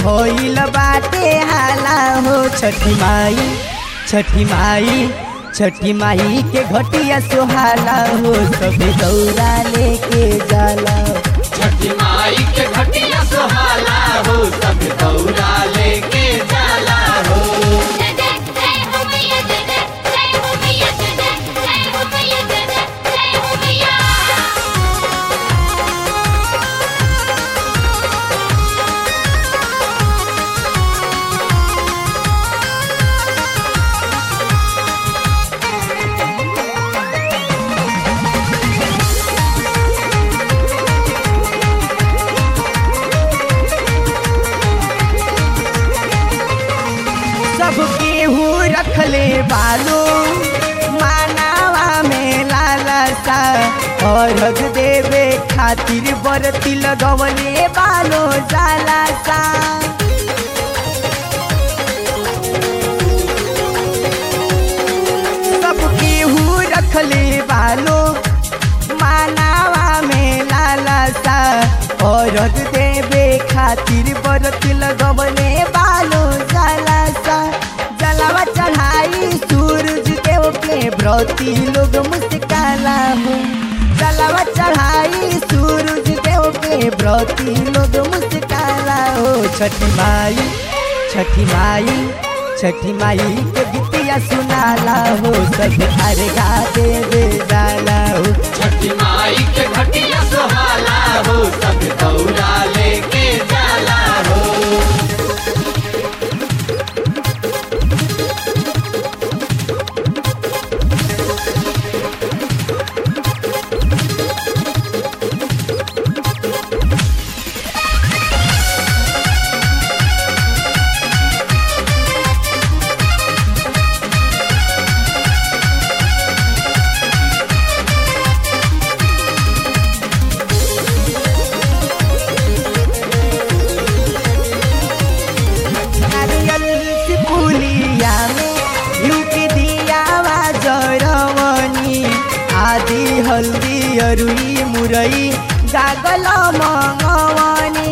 भइल बाटे हाला हो छठी माई छठी माई छठी माई के घटिया सुहाला हो सभी दौरा लेके जाला छठी माई के घटिया सुहाला हो सब दौरा लेके जाला हो जय जय जय हो मैया जय जय जय हो मैया जय जय जय हो मैया जय जय जय हो मैया सब केहू रखले बालो मानावा में लालसा अर्घ देवे खातिर बरती लगवले बालो जालासा सब केहू रखले बालो मानावा में लालसा औरत देवे खातिर बरत लगवले बालो जलासा जलावा चढ़ाई सूरज देव के व्रती लोग मुस्काला हो जलावा चढ़ाई सूरज देव के व्रती लोग मुस्काला हो छठी माई छठी माई छठी माई के गीतिया सुनाला हो सब अर्घा देवे जाला हो छठी माई के घटिया सुहाला हो सब दौरा लेके जाला हो नारियल से पुलिया में लुक दिया जरवनी आदि हल्दी अरुई मुरई गागल मंगवनी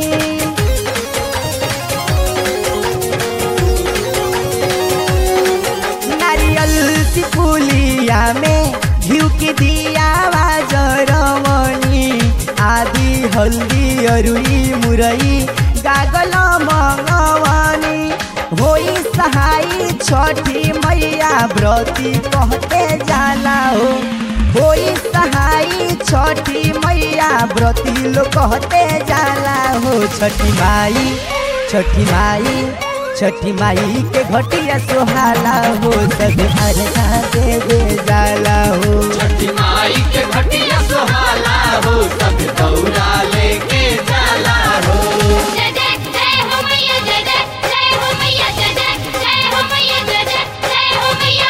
नारियल से पुलिया में घिउक दिया जरवनी आदि हल्दी अरुई मुरई गागल मंगवनी होई सहाई छठी मैया व्रती कहते जाला हो होई सहाई छठी मैया व्रती लोग कहते जाला हो छठी माई छठी माई छठी माई के घटिया सुहाला हो सब अर्घा देवे जाला हो छठी माई के घटिया सुहाला हो सब दौरा लेके जाला हो जय जय जय हो मैया जय जय जय हो मैया जय जय जय हो मैया जय जय जय हो मैया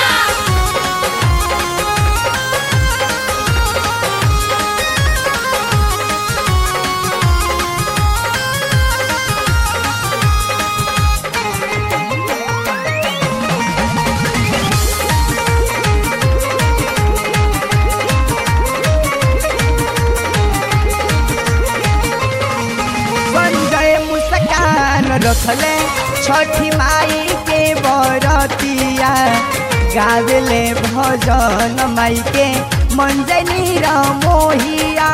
बन गए मुस्कान रखले छठी माई के बरतिया गावेले भजन माई के मंजनी मोहिया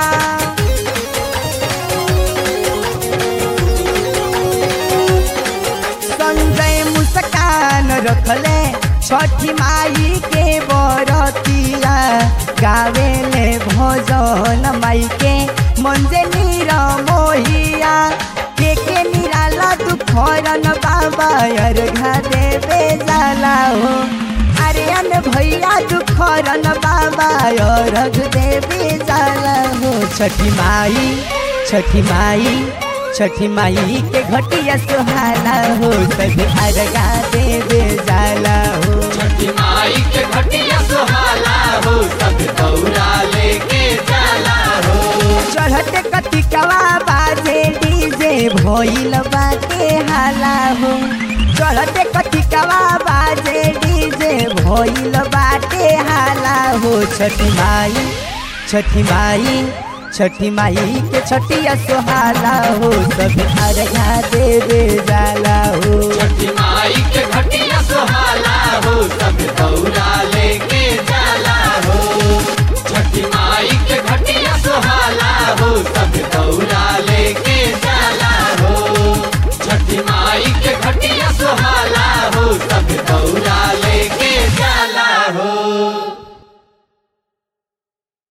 संजय मुस्कान रखले छठी माई के बरतिया गावेले भजन माई के मंजे नीर मोहिया के के निराला तू फरन बाबा अर्घा देवे जाला हो अरियन भैया तू फरन बाबा अर्घ देवे जाला हो छठी माई छठी माई छठी माई के घटिया सुहाला हो सभी अर्घा देवे जाला हो छठी माई के घटिया सुहाला हो सब दौरा लेके जाला हो चढ़ते कतिकवा बाजे डीजे भइल बाटे हाला हो चढ़ते कतिकवा बाजे डीजे भइल बाटे हाला हो छठी माई छठी माई छठी माई के छठिया सोहाला हो सब अर्घा देवे जाला हो छठी माई के घटिया सुहाला हो सब दौरा